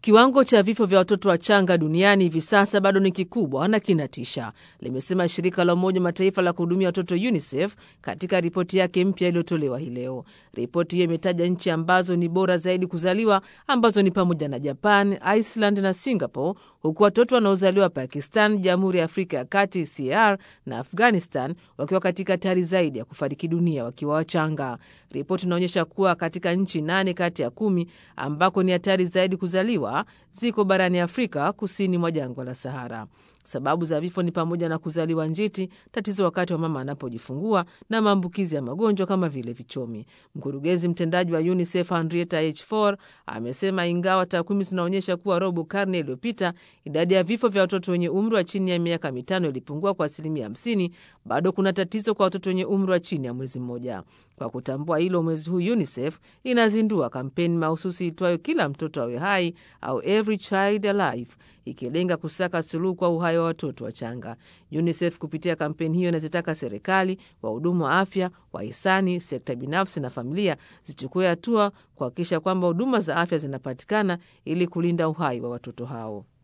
Kiwango cha vifo vya watoto wachanga duniani hivi sasa bado ni kikubwa na kinatisha, limesema shirika la Umoja Mataifa la kuhudumia watoto UNICEF katika ripoti yake mpya iliyotolewa hii leo. Ripoti hiyo imetaja nchi ambazo ni bora zaidi kuzaliwa ambazo ni pamoja na Japan, Iceland na Singapore, huku watoto wanaozaliwa Pakistan, Jamhuri ya Afrika ya Kati CAR na Afghanistan wakiwa katika hatari zaidi ya kufariki dunia wakiwa wachanga. Ripoti inaonyesha kuwa katika nchi nane kati ya kumi ambako ni hatari zaidi kuzaliwa ziko barani Afrika kusini mwa jangwa la Sahara. Sababu za vifo ni pamoja na kuzaliwa njiti, tatizo wakati wa mama anapojifungua na maambukizi ya magonjwa kama vile vichomi. Mkurugenzi mtendaji wa UNICEF Henrietta H Fore amesema ingawa takwimu zinaonyesha kuwa robo karne iliyopita idadi ya vifo vya watoto wenye umri wa chini ya miaka mitano ilipungua kwa asilimia hamsini, bado kuna tatizo kwa watoto wenye umri wa chini ya mwezi mmoja. Kwa kutambua hilo, mwezi huu UNICEF inazindua kampeni mahususi itwayo kila mtoto awe hai au Every Child Alive, ikilenga kusaka suluhu kwa uhai wa watoto wachanga. UNICEF kupitia kampeni hiyo inazitaka serikali, wahudumu wa afya, wahisani, sekta binafsi na familia zichukue hatua kuhakikisha kwamba huduma za afya zinapatikana ili kulinda uhai wa watoto hao.